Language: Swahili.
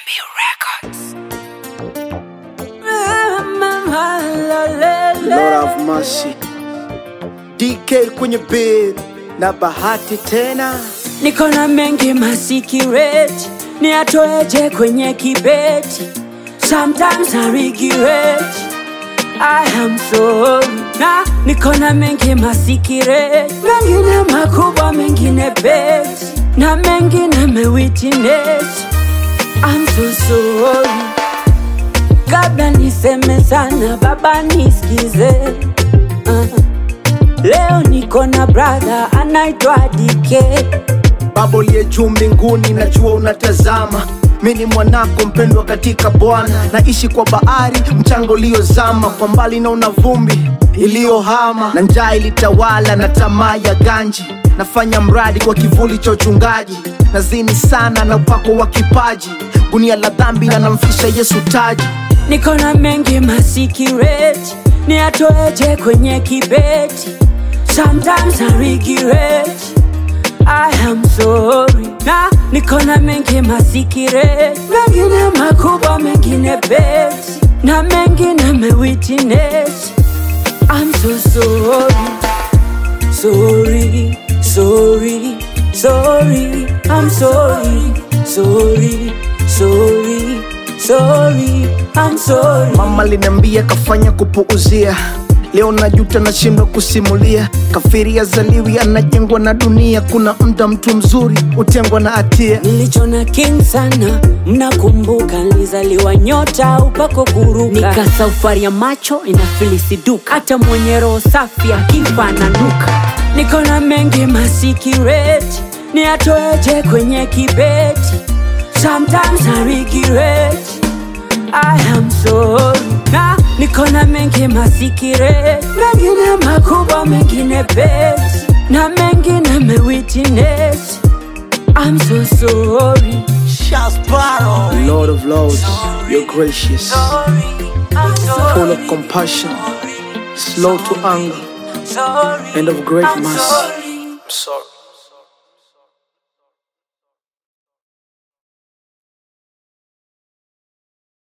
Lord have mercy. DK kwenye bed na bahati tena niko na mengi masikireti niatoeje kwenye kibeti sometimes I regret I am sorry na niko na mengi masikireti mengine makubwa mengine beti na mengine mewitness I'm so sorry kabla niseme sana baba nisikize uh. leo niko na brother anaitwa dike Baba uliye juu mbinguni, najua unatazama. Mi ni mwanako mpendwa katika Bwana, naishi kwa bahari, mchanga uliozama, kwa mbali naona vumbi iliyohama, na njaa ilitawala na tamaa ya ganji. Nafanya mradi kwa kivuli cha uchungaji, nazini sana na upako wa kipaji, gunia la dhambi na namfisha Yesu taji. niko na mengi masikireti niatoeje kwenye kibeti sometimes I regret I am sorry na niko na mengi masikireti mengine makubwa mengine beti na mengine mewitness I'm so sorry sorry sorry sorry I'm sorry sorry sorry sorry I'm sorry Mama liniambia kafanya kupuuzia, leo najuta, nashindwa kusimulia. Kafiri azaliwi anajengwa na dunia, kuna mda mtu mzuri hutengwa na hatia. nilichona king sana mnakumbuka nilizaliwa nyota upako kuruka nika safari ya macho inafilisiduka hata mwenye roho safi akifa nanuka niko na mengi masikireti niatoeje kwenye kibeti sometimes I regret I am sorry na niko na mengi masikireti mengine makubwa mengine beti na mengine mewitness I'm so sorry. Lord of Lords, you're gracious, Sorry. I'm sorry. full of compassion, slow to anger, Sorry. and of great I'm mercy. sorry. I'm sorry.